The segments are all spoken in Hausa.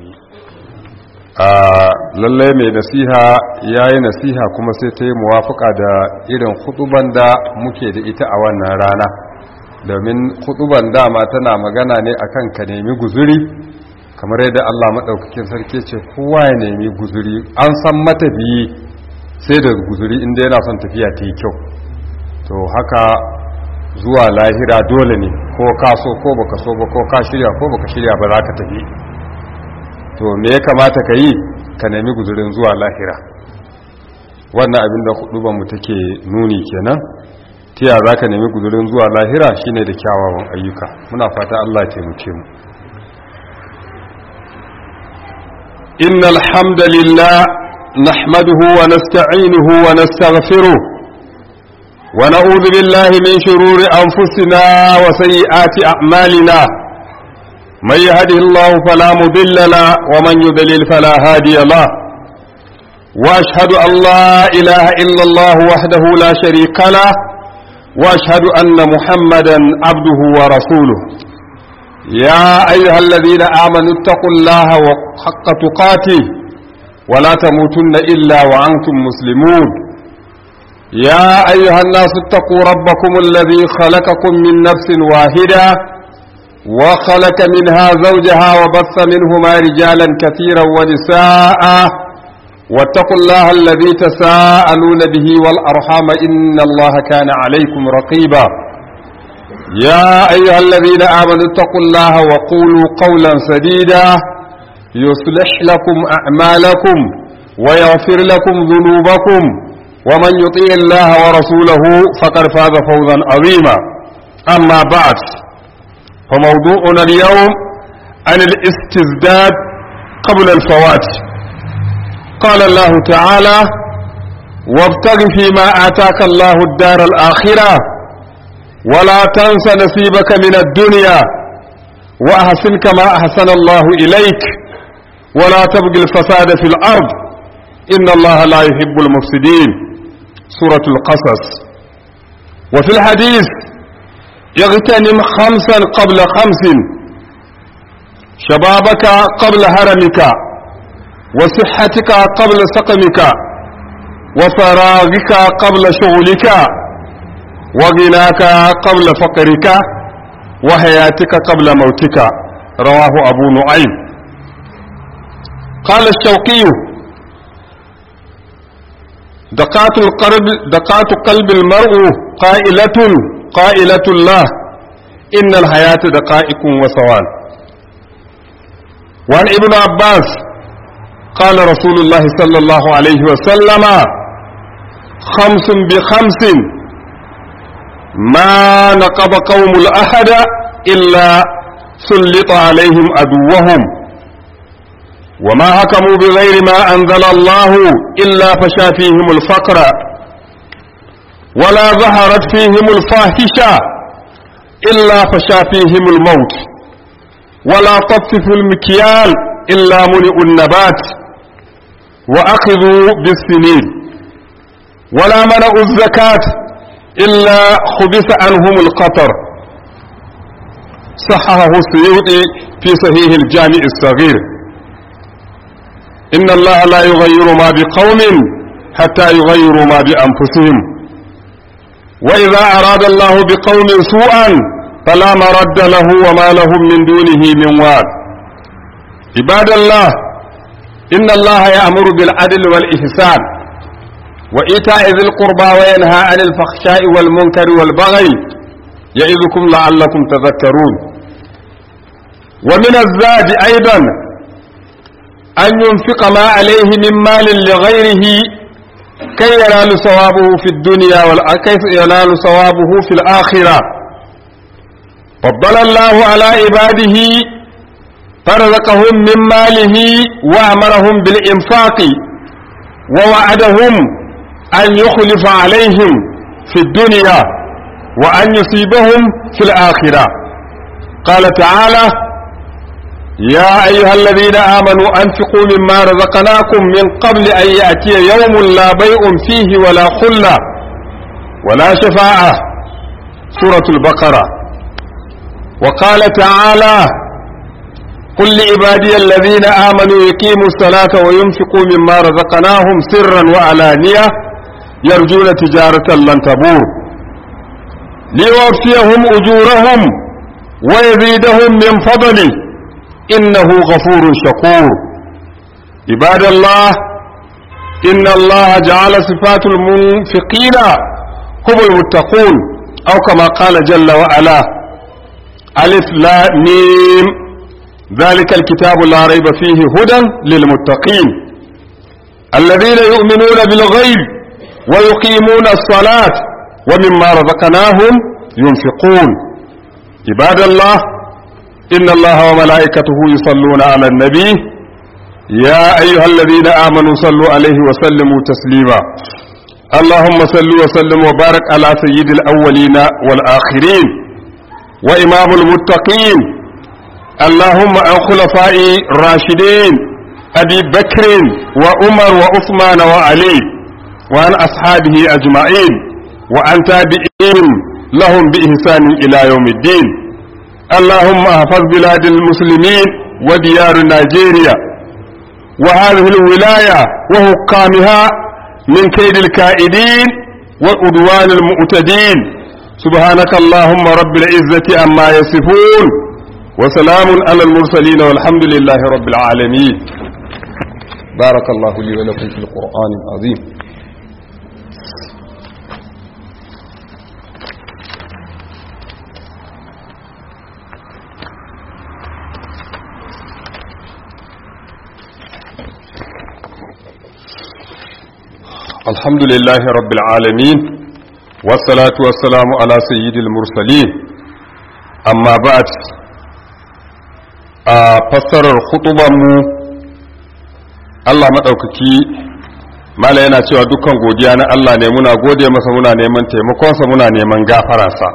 a lallai mai nasiha ya yi nasiha kuma sai ta yi muwafaka da irin huduban da muke da ita a wannan rana domin huduban dama tana magana ne akan ka nemi guzuri kamar yadda Allah maɗaukakin sarki ce kowa ya nemi guzuri an san matafiyi sai da guzuri inda yana son tafiya ta yi kyau to haka zuwa lahira dole ne ko ka so ko baka so ba ko ka shirya ko baka shirya ba za ka tafi to me ya kamata ka yi ka nemi guzurin zuwa lahira wannan abin da hudubanmu take nuni kenan tiya za ka nemi guzurin zuwa lahira shine da kyawawan ayyuka muna fata Allah taimake mu innal hamdalillah nahmaduhu wa nasta'inuhu wa nastaghfiruh wa na'udhu billahi min shururi anfusina wa sayyiati a'malina من يهده الله فلا مضل له ومن يضلل فلا هادي له واشهد ان لا اله الا الله وحده لا شريك له واشهد ان محمدا عبده ورسوله يا ايها الذين امنوا اتقوا الله حق تقاته ولا تموتن الا وانتم مسلمون يا ايها الناس اتقوا ربكم الذي خلقكم من نفس واحده وخلق منها زوجها وبث منهما رجالا كثيرا ونساء واتقوا الله الذي تساءلون به والأرحام إن الله كان عليكم رقيبا يا أيها الذين آمنوا اتقوا الله وقولوا قولا سديدا يصلح لكم أعمالكم ويغفر لكم ذنوبكم ومن يطيع الله ورسوله فقد فاز فوزا عظيما أما بعد فموضوعنا اليوم عن الاستزداد قبل الفوات قال الله تعالى وابتغ فيما آتاك الله الدار الآخرة ولا تنس نصيبك من الدنيا وأحسن كما أحسن الله إليك ولا تبغي الفساد في الأرض إن الله لا يحب المفسدين سورة القصص وفي الحديث اغتنم خمسا قبل خمس شبابك قبل هرمك وصحتك قبل سقمك وفراغك قبل شغلك وغناك قبل فقرك وحياتك قبل موتك رواه أبو نعيم قال الشوقي دقات القلب دقات قلب المرء قائلة قائلة الله إن الحياة دقائق وثوان وعن ابن عباس قال رسول الله صلى الله عليه وسلم خمس بخمس ما نقب قوم الأحد إلا سلط عليهم أدوهم وما حكموا بغير ما أنزل الله إلا فشا فيهم الفقر ولا ظهرت فيهم الفاحشة إلا فشا فيهم الموت ولا طففوا المكيال إلا ملئوا النبات وأخذوا بالسنين ولا منعوا الزكاة إلا خبث عنهم القطر صححه السيوطي في صحيح الجامع الصغير إن الله لا يغير ما بقوم حتى يغيروا ما بأنفسهم وإذا أراد الله بقوم سوءا فلا مرد له وما لهم من دونه من واد عباد الله إن الله يأمر بالعدل والإحسان وإيتاء ذي القربى وينهى عن الفحشاء والمنكر والبغي يعظكم لعلكم تذكرون ومن الزاد أيضا أن ينفق ما عليه من مال لغيره كي ينال ثوابه في الدنيا كيف ينال ثوابه في الآخرة فضل الله على عباده فرزقهم من ماله وأمرهم بالإنفاق ووعدهم أن يخلف عليهم في الدنيا وأن يصيبهم في الآخرة قال تعالى يا أيها الذين آمنوا أنفقوا مما رزقناكم من قبل أن يأتي يوم لا بيع فيه ولا خلة ولا شفاعة سورة البقرة وقال تعالى قل لعبادي الذين آمنوا يقيموا الصلاة وينفقوا مما رزقناهم سرا وعلانية يرجون تجارة لن تبور ليوفيهم أجورهم ويزيدهم من فضله إنه غفور شكور عباد الله إن الله جعل صفات المنفقين هم المتقون أو كما قال جل وعلا ألف لا ميم ذلك الكتاب لا ريب فيه هدى للمتقين الذين يؤمنون بالغيب ويقيمون الصلاة ومما رزقناهم ينفقون عباد الله إن الله وملائكته يصلون على النبي يا أيها الذين آمنوا صلوا عليه وسلموا تسليما اللهم صل وسلم وبارك على سيد الأولين والآخرين وإمام المتقين اللهم عن خلفاء الراشدين أبي بكر وعمر وعثمان وعلي وعن أصحابه أجمعين وعن تابعين لهم بإحسان إلى يوم الدين اللهم احفظ بلاد المسلمين وديار نيجيريا وهذه الولاية وحكامها من كيد الكائدين وعدوان المعتدين سبحانك اللهم رب العزة عما يصفون وسلام على المرسلين والحمد لله رب العالمين بارك الله لي ولكم في القرآن العظيم الحمد لله رب العالمين والصلاة والسلام على سيد المرسلين أما بعد فسر الخطبة مو Allah maɗaukaki mala yana cewa dukkan godiya na Allah ne muna gode masa muna neman taimakonsa muna neman gafararsa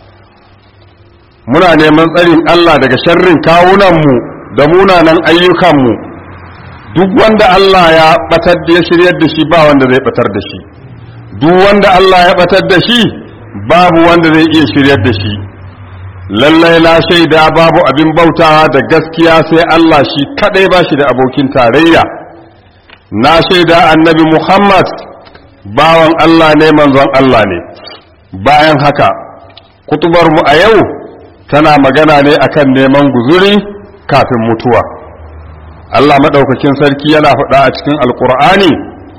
muna neman tsarin Allah daga sharrin kawunanmu da munanan ayyukanmu duk wanda Allah ya batar da ya shiryar da shi ba wanda zai batar da shi duk wanda Allah ya batar da shi babu wanda zai iya shiryar da shi lallai na shaida babu abin bautawa da gaskiya sai Allah shi kadai ba shi da abokin tarayya na shaida annabi Muhammad bawan Allah ne manzon Allah ne bayan haka kutubar mu a yau tana magana ne akan neman guzuri kafin mutuwa Allah maɗaukakin sarki yana faɗa a cikin alkur'ani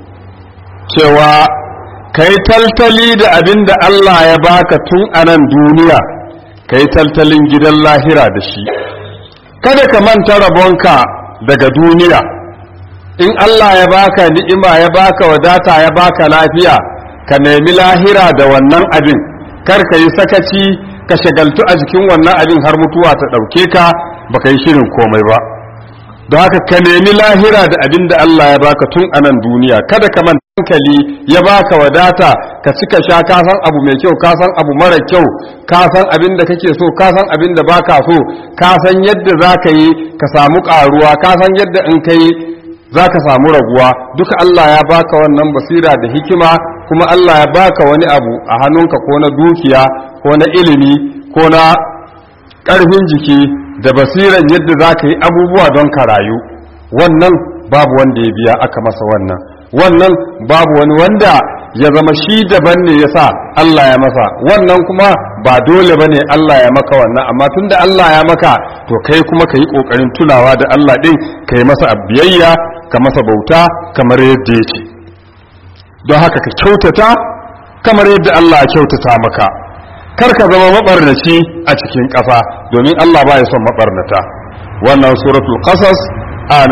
cewa kai taltali da abin da Allah ya baka tun a nan duniya kai taltalin gidan lahira da shi kada ka manta rabonka daga duniya in Allah ya baka ni'ima ya baka wadata ya baka lafiya ka nemi lahira da wannan abin kar ka yi sakaci ka shagaltu a jikin wannan abin har mutuwa ta ɗauke ka baka yi shirin komai ba don haka ka nemi lahira da abin da Allah ya baka tun a nan duniya kada ka manta hankali ya baka wadata ka cika sha ka san abu mai kyau ka san abu mara kyau ka san abin da kake so ka san abin da baka so ka san yadda za ka yi ka samu karuwa ka san yadda in ka yi za ka samu raguwa duka Allah ya baka wannan basira da hikima kuma Allah ya baka wani abu a hannunka ko na dukiya ko na ilimi ko na ƙarfin jiki da basiran yadda za ka yi abubuwa don ka rayu wannan babu wanda ya biya aka masa wannan wannan babu wani wanda ya zama shi daban ne ya sa Allah ya masa wannan kuma ba dole ba ne Allah ya maka wannan amma tun da Allah ya maka to kai kuma ka yi ƙoƙarin tunawa da Allah ɗin ka yi masa biyayya ka masa bauta kamar yadda ya ce don haka ka kyautata kamar yadda Allah ya kyautata maka kar ka zama mabarnaci a cikin ƙasa domin Allah ba ya son mabarnata wannan suratul qasas aya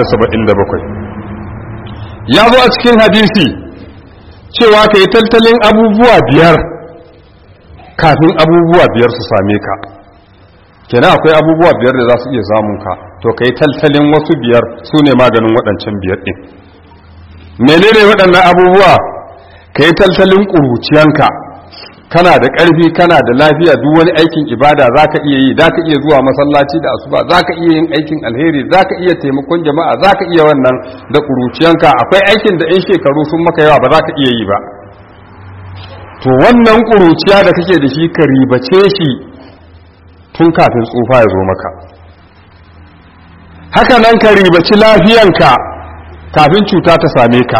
77 ya zo a cikin hadisi cewa ka yi tattalin abubuwa biyar kafin abubuwa biyar su same ka kenan akwai abubuwa biyar da za su iya samun ka to ka yi tattalin wasu biyar su ne maganin waɗancan biyar ɗin menene waɗannan abubuwa ka yi tattalin ƙuruciyanka kana da ƙarfi kana da lafiya duk wani aikin ibada za ka iya yi za ka iya zuwa masallaci da asuba za ka iya yin aikin alheri za ka iya taimakon jama'a za ka iya wannan da ƙuruciyanka akwai aikin da 'yan shekaru sun maka yawa ba za ka iya yi ba to wannan ƙuruciya da kake da shi ka ribace shi tun kafin tsufa ya zo maka haka nan ka ribaci lafiyanka kafin cuta ta same ka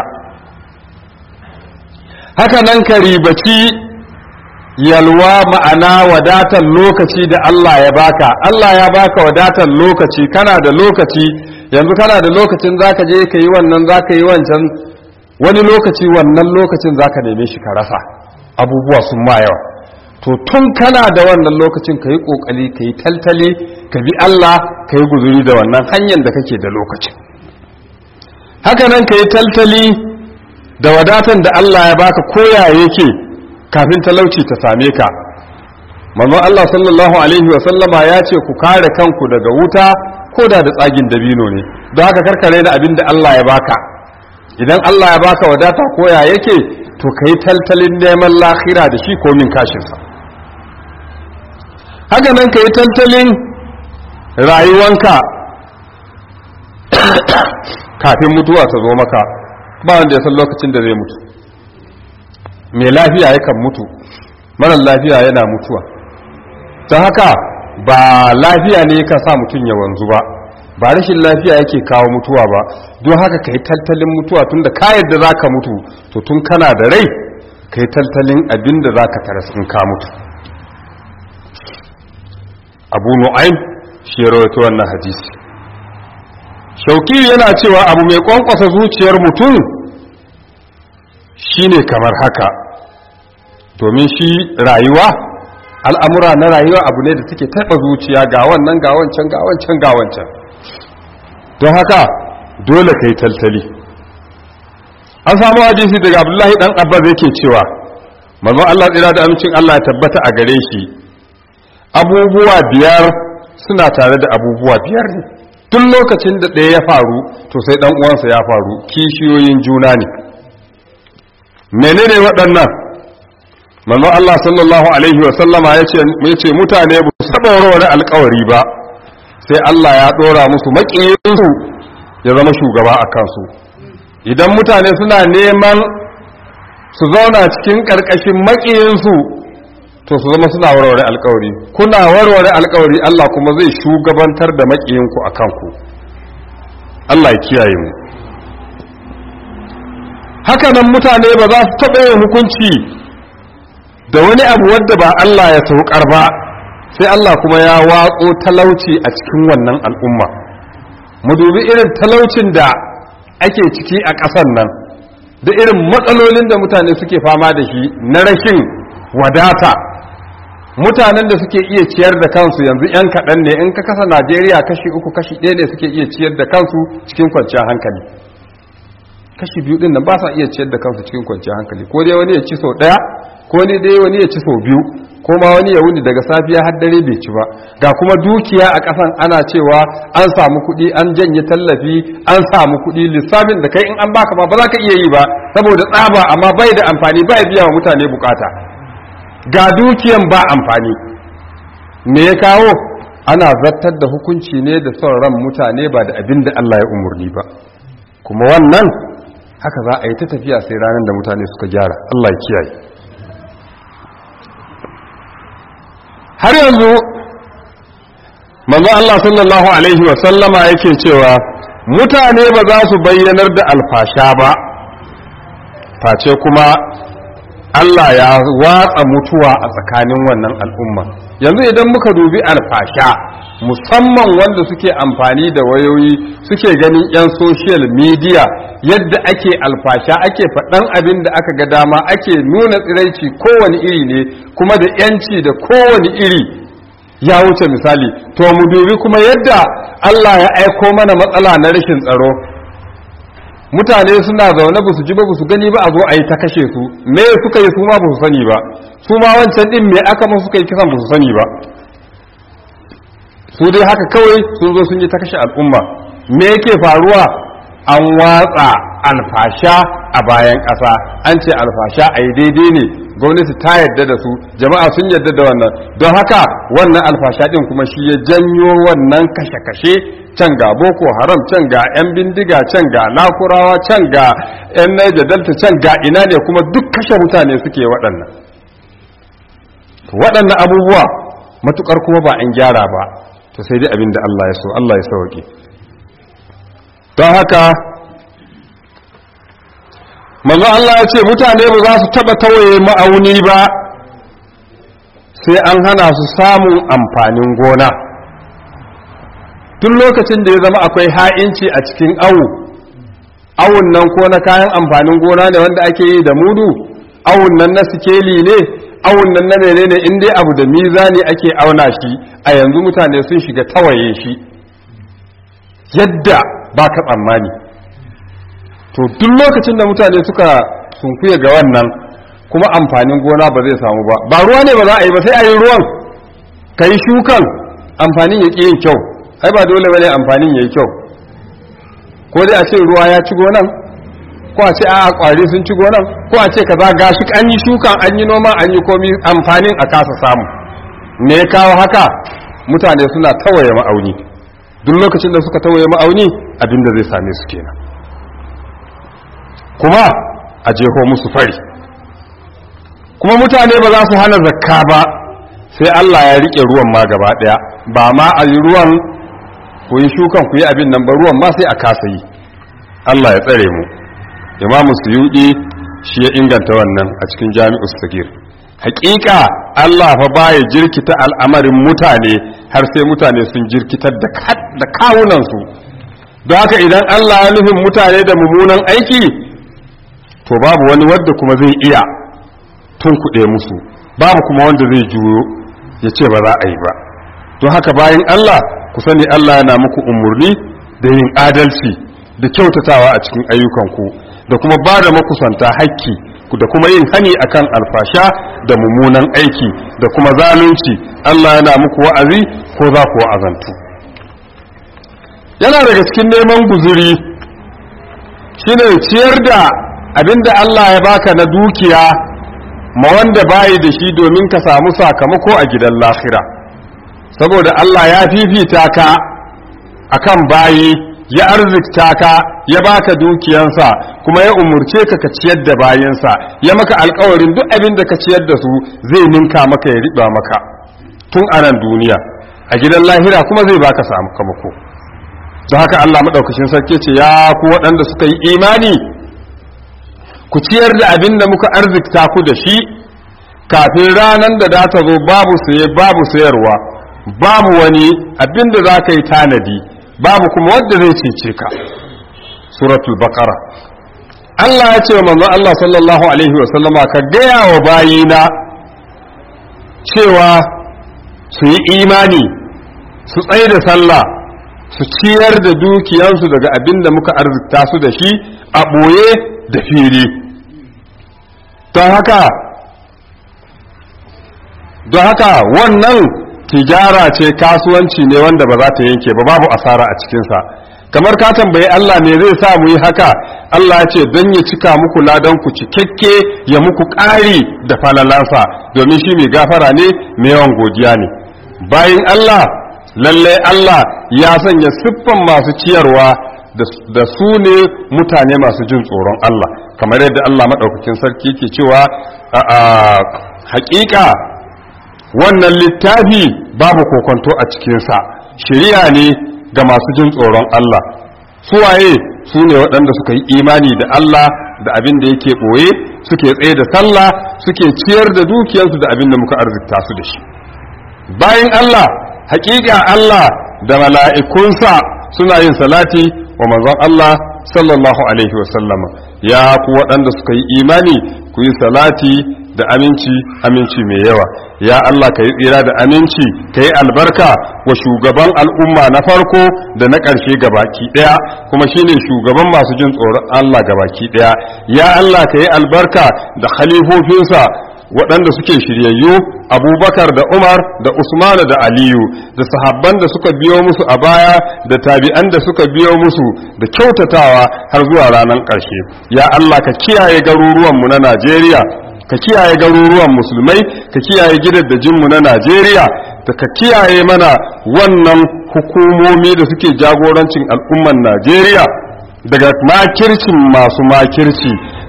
haka nan ka ribaci yalwa ma'ana wadatar lokaci da Allah ya baka Allah ya baka wadatar lokaci kana da lokaci yanzu kana da lokacin zaka je ka yi wannan zaka yi wancan wani lokaci wannan lokacin zaka neme shi ka rasa abubuwa sun ma yawa to tun kana da wannan lokacin ka yi kokali ka yi taltali ka bi Allah ka yi guzuri da wannan hanyar da kake da lokacin haka nan ka yi taltali da wadatan da Allah ya baka koya yake kafin talauci ta same ka manzon Allah sallallahu alaihi wa sallama ya ce ku kare kanku daga wuta ko da da tsagin dabino ne don haka karkare da abin da Allah ya baka idan Allah ya baka wadata koya yake to ka yi taltalin neman lahira da shi komin kashinsa haka nan ka yi taltalin rayuwanka kafin mutuwa ta zo maka ba wanda ya san lokacin da zai mutu mai lafiya yakan mutu marar lafiya yana mutuwa ta haka ba lafiya ne kan sa mutum ya wanzu ba ba rashin lafiya yake kawo mutuwa ba don haka ka yi tattalin mutuwa tun da ka yadda za ka mutu to tun kana da rai ka yi tattalin abin da za ka taras in ka mutu abu nu'aim shi ya rawaito wannan hadisi shauki yana cewa abu mai kwankwasa zuciyar mutum shine kamar haka domin shi rayuwa al'amura na rayuwa abu ne da suke taɓa zuciya ga wannan ga wancan ga wancan ga wancan don haka dole ka yi taltali an samu hadisi daga abdullahi dan abbas yake cewa manzon Allah tsira da amincin Allah ya tabbata a gare shi abubuwa biyar suna tare da abubuwa biyar ne tun lokacin da ɗaya ya faru to sai ɗan uwansa ya faru kishiyoyin juna ne menene waɗannan manzon Allah sallallahu alaihi wa sallama yace mutane ba su taɓa warware alƙawari ba sai Allah ya ɗora musu maƙiyinsu ya zama shugaba a kansu idan mutane suna neman su zauna cikin ƙarƙashin maƙiyinsu to su zama suna warware alƙawari kuna warware alƙawari Allah kuma zai shugabantar da maƙiyinku a kanku Allah ya kiyaye mu haka nan mutane ba za su taɓa yin hukunci da wani abu wadda ba Allah ya saukar ba sai Allah kuma ya watso talauci a cikin wannan al'umma mu dubi irin talaucin da ake ciki a ƙasan nan da irin matsalolin da mutane suke fama da shi na rashin wadata mutanen da suke iya ciyar da kansu yanzu 'yan kaɗan ne in ka kasa najeriya kashi uku kashi ɗaya ne suke iya ciyar da kansu cikin kwanciyar hankali kashi biyu ɗin nan ba sa iya ciyar da kansu cikin kwanciyar hankali ko dai wani ya ci sau ɗaya ko ne dai wani ya ci sau biyu ko ma wani ya wuni daga safiya har dare bai ci ba ga kuma dukiya a ƙasan ana cewa an samu kuɗi an janye tallafi an samu kuɗi lissafin da kai in an baka ma ba za ka iya yi ba saboda tsaba amma bai da amfani bai biya wa mutane bukata ga dukiyan ba amfani me ya kawo ana zartar da hukunci ne da son ran mutane ba da abin da Allah ya umurni ba kuma wannan haka za a yi ta tafiya sai ranar da mutane suka gyara Allah ya kiyaye har yanzu manzo Allah sallallahu alaihi wa sallama yake cewa mutane ba za su bayyanar da alfasha ba face kuma Allah ya watsa mutuwa a tsakanin wannan al'umma yanzu idan muka dubi alfasha musamman wanda suke amfani da wayoyi suke ganin 'yan social media yadda ake alfasha ake faɗan abin da aka ga dama ake nuna tsiraici kowane iri ne kuma da 'yanci da kowane iri ya wuce misali to mu dubi kuma yadda Allah ya aiko mana matsala na rashin tsaro mutane suna zaune ba su ji ba su gani ba a zo a yi ta kashe su me suka yi su ma ba su sani ba su ma wancan din me aka ma suka yi kisan ba su sani ba su dai haka kawai sun zo sun yi ta kashe al'umma me yake faruwa an watsa alfasha a bayan ƙasa an ce alfasha a yi daidai ne gwamnati ta yadda da su jama'a sun yadda da wannan don haka wannan alfasha din kuma shi ya janyo wannan kashe-kashe can ga boko haram can ga 'yan bindiga can ga lakurawa can ga 'yan naija delta can ga ina ne kuma duk kashe mutane suke waɗannan waɗannan abubuwa matukar kuma ba an gyara ba to sai dai abin da Allah ya so Allah ya sauke don haka manzo Allah ya ce mutane ba za su taba tawaye ma'auni ba sai an hana su samun amfanin gona tun lokacin da ya zama akwai ha'inci a cikin awu awun nan ko na kayan amfanin gona ne wanda ake yi da mudu awun nan na sikeli ne awun nan na menene in dai abu da mizani ake auna shi a yanzu mutane sun shiga tawaye shi yadda ba ka tsammani to duk lokacin da mutane suka sunkuya ga wannan kuma amfanin gona ba zai samu ba ba ruwa ne ba za a yi ba sai a yi ruwan ka yi shukan amfanin ya ƙi yin kyau ai ba dole ba ne amfanin ya yi kyau ko dai a ce ruwa ya ci gonan ko a ce a kwari sun ci gonan ko a ce ka za gashi an yi shukan an yi noma an yi komi amfanin a kasa samu me ya kawo haka mutane suna tawaye ma'auni duk lokacin da suka tawaye ma'auni abinda zai same su kenan kuma a jeho musu fari kuma mutane ba za su hana zakka ba sai Allah ya rike ruwan ma gaba daya ba ma a yi ruwan ku yi shukan ku yi abin nan ba ruwan ma sai a kasa yi Allah ya tsare mu imamu suyudi shi ya inganta wannan a cikin jami'us sagir hakika Allah fa baya jirkita al'amarin mutane har sai mutane sun jirkitar da kawunansu don haka idan Allah ya nufin mutane da mummunan aiki to babu wani wadda kuma zai iya tunkuɗe musu babu kuma wanda zai juyo ya ce ba za a yi ba don haka bayan Allah ku sani Allah yana muku umarni da yin adalci da kyautatawa a cikin ayyukanku da kuma ba da makusanta hakki da kuma yin hani akan alfasha da mummunan aiki da kuma zalunci Allah yana muku wa'azi ko za ku wa'azantu yana daga cikin neman guzuri shine ciyar da abinda Allah ya baka na dukiya ma wanda bayi da shi domin ka samu sakamako a gidan lafira saboda Allah ya fifita ka akan bayi ya arzikta ka ya baka dukiyansa kuma ya umurce ka ka ciyar da bayansa ya maka alkawarin duk abin da ka ciyar da su zai ninka maka ya riba maka tun a nan duniya a gidan lahira kuma zai baka sakamako don haka Allah maɗaukacin sarki ce ya ku waɗanda suka yi imani ku ciyar da abin da muka arzikta ku da shi kafin ranar da za ta zo babu saye babu sayarwa babu wani abin da za ka yi tanadi babu kuma wadda zai cece ka suratul baqara Allah ya ce wa manzon Allah sallallahu alaihi wa sallama ka gaya wa bayina cewa su yi imani su tsaye da sallah su ciyar da dukiyansu daga abin da muka arzikta su da shi a ɓoye da fili don haka don haka wannan tijara ce kasuwanci ne wanda ba za ta yanke ba babu asara a cikinsa kamar ka tambayi Allah me zai sa mu yi haka Allah ya ce don ya cika muku ladan ku cikakke ya muku ƙari da falalansa domin shi mai gafara ne mai yawan godiya ne bayan Allah lalle Allah ya sanya siffan masu ciyarwa da su ne mutane masu jin tsoron Allah kamar yadda Allah maɗaukakin sarki ke cewa a haƙiƙa wannan littafi babu kokonto a cikinsa shari'a ne ga masu jin tsoron Allah suwaye su ne waɗanda suka yi imani da Allah da abin da yake ɓoye suke tsaye da sallah suke ciyar da dukiyarsu da abin da muka arzikta su da shi bayan Allah hakika Allah da mala'ikunsa suna yin salati wa manzon Allah sallallahu alaihi wasallama ya ku waɗanda suka yi imani ku yi salati da aminci aminci mai yawa ya Allah ka yi tsira da aminci ka yi albarka wa shugaban al'umma na farko da na ƙarshe gabaki ɗaya kuma shine shugaban masu jin tsoron Allah gabaki ɗaya ya Allah ka yi albarka da khalifofinsa waɗanda suke shiryayyu abubakar da umar da usmanu da aliyu da sahabban da suka biyo musu a baya da tabi'an da suka biyo musu da kyautatawa har zuwa ranar ƙarshe ya allah ka kiyaye garuruwanmu na najeriya ka kiyaye garuruwan musulmai ka kiyaye gidaddajinmu na najeriya da ka kiyaye mana wannan hukumomi da suke jagorancin al'umman najeriya daga makircin masu makirci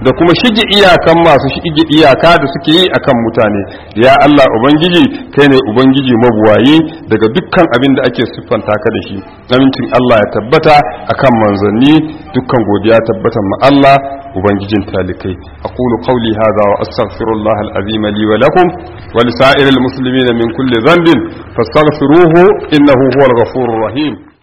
da kuma shige iyakan masu shige iyaka da suke yi akan mutane ya Allah ubangiji kai ne ubangiji mabuwayi daga dukkan abin da ake siffanta ka da shi amincin Allah ya tabbata akan manzanni dukkan godiya tabbata ma Allah ubangijin talikai aqulu qawli hadha wa astaghfirullah alazim li wa lakum wa lisa'iril muslimina min kulli dhanbin fastaghfiruhu innahu huwal ghafurur rahim